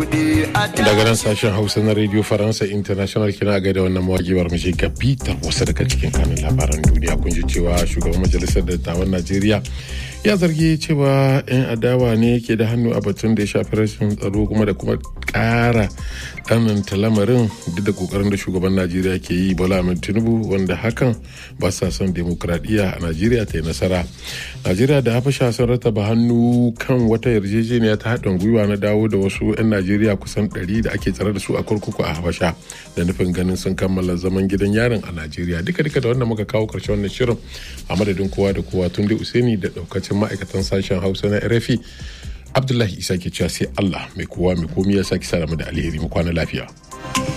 daga nan sashen hausa na radio faransa international kina ga da wannan mawagiwar mu ga bitar wasu daga cikin kanun labaran duniya kun ji cewa shugaban majalisar dattawan najeriya ya zargi cewa 'yan adawa ne ke da hannu a batun da ya shafi rashin tsaro kuma da kuma kara tsananta lamarin duk da kokarin da shugaban najeriya ke yi bola ahmed tinubu wanda hakan ba sa son demokradiyya a najeriya ta yi nasara najeriya da habasha sun rataba hannu kan wata yarjejeniya ta haɗin gwiwa na dawo da wasu 'yan najeriya kusan 100 da ake tsare da su a kurkuku a habasha da nufin ganin sun kammala zaman gidan yarin a najeriya duka duka da wannan muka kawo karshen wannan shirin a madadin kowa da kowa tun da usaini da daukacin ma'aikatan sashen hausa na rfi abdullahi isa ke cewa sai allah mai kowa mai komi ya sake sa da alheri mu kwana lafiya